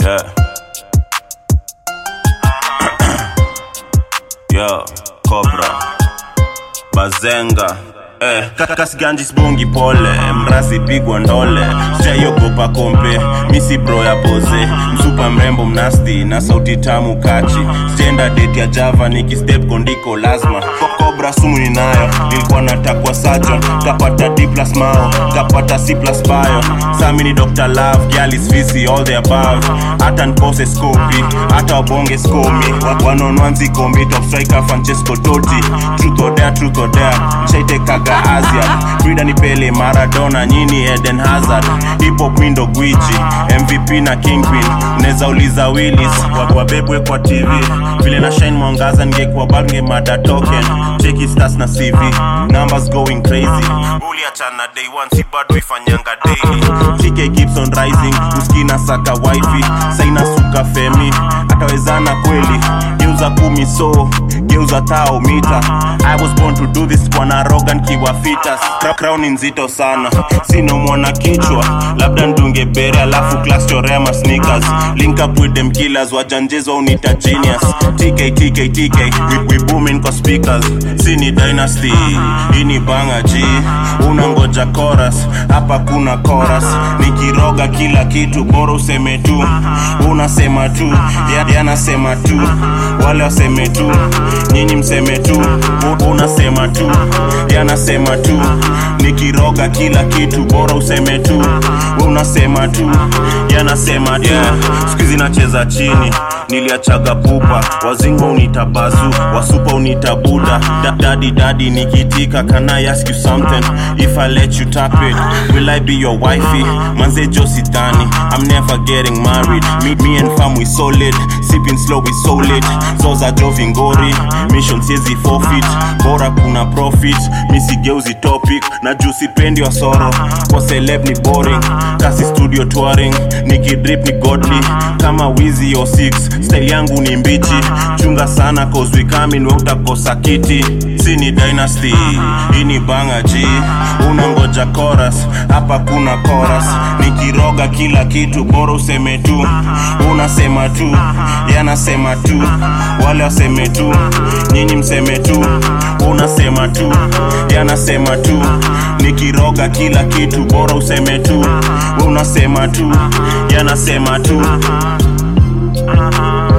Yeah. Yo, Cobra. Bazenga. Eh, kasiganji sbongi pole mrasi pigwa ndole sijaiogopa kompe misi bro ya poze msupa mrembo mnasti na sauti tamu kachi stenda date ya java nikistep kondiko lazima kobra sumu ninayo nilikuwa natakwa sajon kapata d plus mao kapata c plus bio sami ni dr love galis visi all the above hata nkose skopi hata wabonge skomi wanonwanzi kombi top striker francesco toti truth or dare truth or dare mshaitekaga asia frida ni pele maradona nyini eden hazard hip hop mindo gwiji mvp na kingpin unaweza uliza willis Wa- wabebwe kwa tv vile na shine mwangaza ngekuwa bange mada token cheki stars na cv numbers going crazy uliachana day one si bado ifanyanga daily tk gibson rising uskina saka wifi saina suka femi atawezana kweli geuza kumi so geuza tao mita i was born to do this kwa narogan kiwa fitas Cra- crown ni nzito sana sino mwana kichwa labda ndunge bere alafu class chorema sneakers link up with them killers wajanjezwa unita genius tk tk tk we, we booming kwa speakers sini dynasty hii ni banga g unangoja chorus hapa kuna chorus nikiroga kila kitu bora useme tu unasema tu ya- yanasema tu wale waseme tu nyinyi mseme tu U- unasema tu yanasema tu nikiroga kila kitu bora useme tu unasema tu yanasema yeah. skuizi nacheza chini niliachaga pupa wazingo unitabazu wasupa unitabuda da, dadi dadi nikitika can I ask you something if I let you tap it will I be your wifey manze jositani I'm never getting married me, me and fam we solid sipping slow we solid zoza jovingori mission siezi forfeit bora kuna profit misigeuzi topic na juu sipendi wa soro kwa celeb ni boring kasi studio touring nikidrip ni godly kama wizi o 6 style yangu ni mbichi chunga sana cause we coming we utakosa kiti si ni dynasty hii ni banga g unangoja chorus hapa kuna chorus nikiroga kila kitu bora useme tu unasema tu yanasema tu wale waseme tu nyinyi mseme tu unasema tu yanasema tu nikiroga kila kitu bora useme tu unasema tu yanasema tu